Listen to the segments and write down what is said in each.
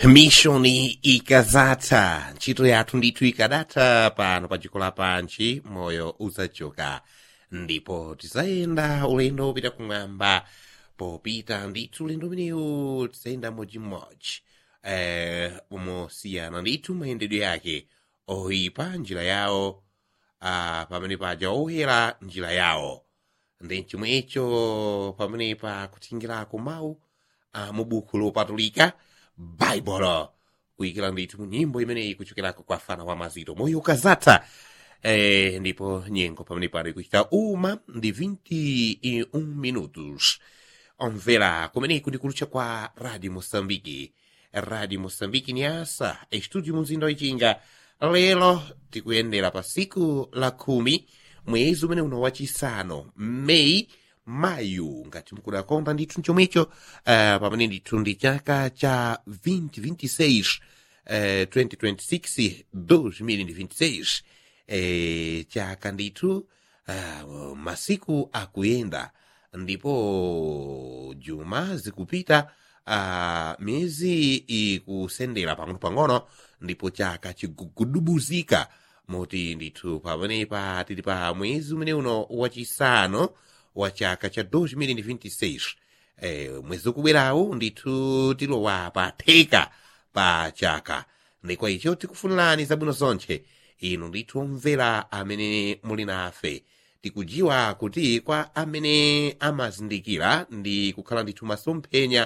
mishoni ikazatha ntchito yathu ndithu ikadatha pano pa dziko lapansi moyo uzachoka ndipo tizayenda ulendo wopita kumwamba popita ndithu ulendo umenewu tizayenda modzimodzi eh, mosiyana ndithu mayendedwe yake oyipa njira yawo ah, pamene paja oyera njira yawo ndi chomwecho pamenepa kutingirako mawu ah, mu buku lopatulika baibulo kuyikira ndithu mu nyimbo imeneyi kuchokerako kwa fana wa mazito moyo ukazatha eh, ndipo nyengo pamene pano kuchita uma ndi 21 minutos omvera kumeneku ndi kulutcha kwa radio moçambique radio moçambique ni asa estudio mumzinda wichinga lero tikuyendera pa siku la khumi mwezi umene uno wachisanu meyi mayu ngati mukudakonda ndithu chomwecho uh, pamene ndithu ndi chaka cha 2026 uh, 2026 2026 eh, chaka ndithu uh, masiku akuyenda ndipo juma zikupita uh, miyezi ikusendera pang'ono-pang'ono ndipo chaka chigugudubuzika moti ndithu pamenepa tili pa mwezi umene uno wachisanu wa chaka cha 2026 eh, mwezi ukubwerawu ndithu tilowa pa theka pa chaka ndikwa icho tikufunirani zabwino zonche inu ndithu omvera amene muli nafe tikujiwa kuti kwa amene amazindikira ndi kukhala ndithu masomphenya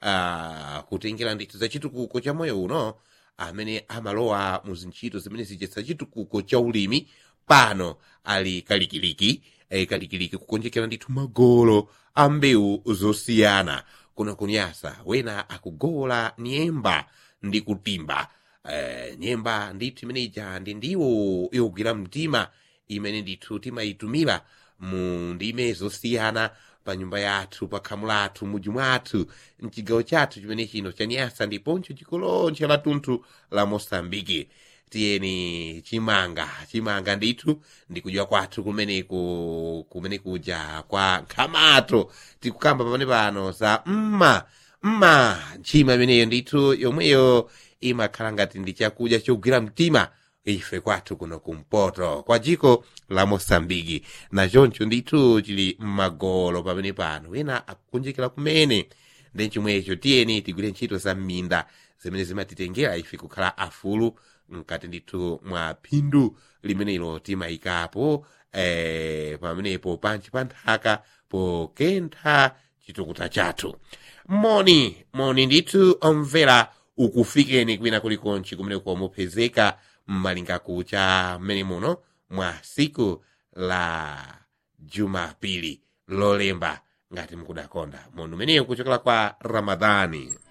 uh, kutengera ndithu za chitukuko cha moyo uno amene amalowa mu zintchito zimene zijetsa chitukuko cha ulimi pano ali kalikiliki eh, kalikiliki kukonjekera ndithu magolo a mbewu zosiyana kuno kunyasa wena akugola nyemba ndi kutimba eh, nyemba ndithu imene ija ndi ndiwo yogwira mtima imene ndithu timayitumira mu ndime zosiyana pa nyumba yathu pa khamu lathu mudzi mwathu mchigawo chathu chimene chino chanyasa ndiponso chikolonche la tunthu la mosambiki tiyeni chimanga chimanga ndithu ndikudya kwathu kumeneku kumene kuja kwa nkhamato tikukamba pamene pano za mma mma ntchima imeneyo ndithu yomweyo imakhala ngati ndi chakudya chogwira mtima ife kwathu kuno kumpoto kwa dziko la mosambiki nachoncho ndithu chili m'magolo pamene pano wina akukunjekera kumene ndi chomwecho tiyeni tigwire ntchito za m'minda zimene zimatitengera ife kukhala afulu mkati ndithu mwa phindu limenelo timayikapo eh, pamenepo panchi pa nthaka pokentha chitukuta chathu moni moni ndithu omvera ukufikeni kwina kulikonchi kumene komupezeka mmalinga kucha mmene muno mwa siku la jumapili lolemba ngati mukudakonda mundu umeneyo kuchokera kwa ramadhani